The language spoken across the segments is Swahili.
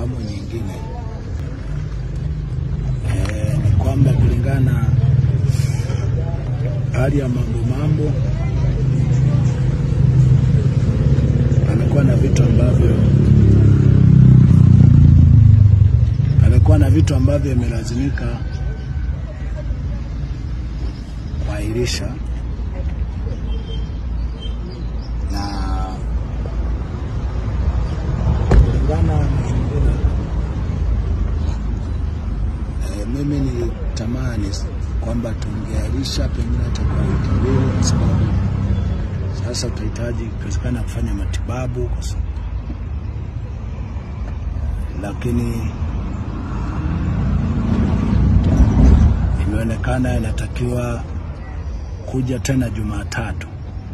awamu nyingine e, ni kwamba kulingana hali ya mambo mambo, amekuwa na vitu ambavyo amekuwa na vitu ambavyo imelazimika kuahirisha na kulingana na mazingira e, mimi nilitamani kwamba tungeahirisha pengine hata kwa wiki mbili, kwa sababu sasa tutahitaji ikiwezekana kufanya matibabu, lakini imeonekana inatakiwa kuja tena Jumatatu.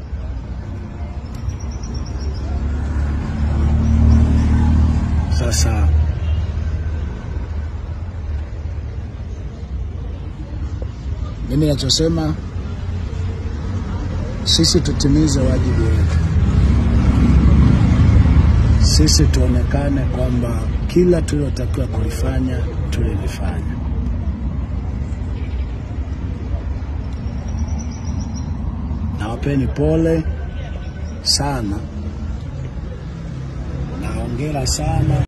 Sasa mimi nachosema, sisi tutimize wajibu wetu, sisi tuonekane kwamba kila tulilotakiwa kulifanya tulilifanya. Nawapeni pole sana na hongera sana.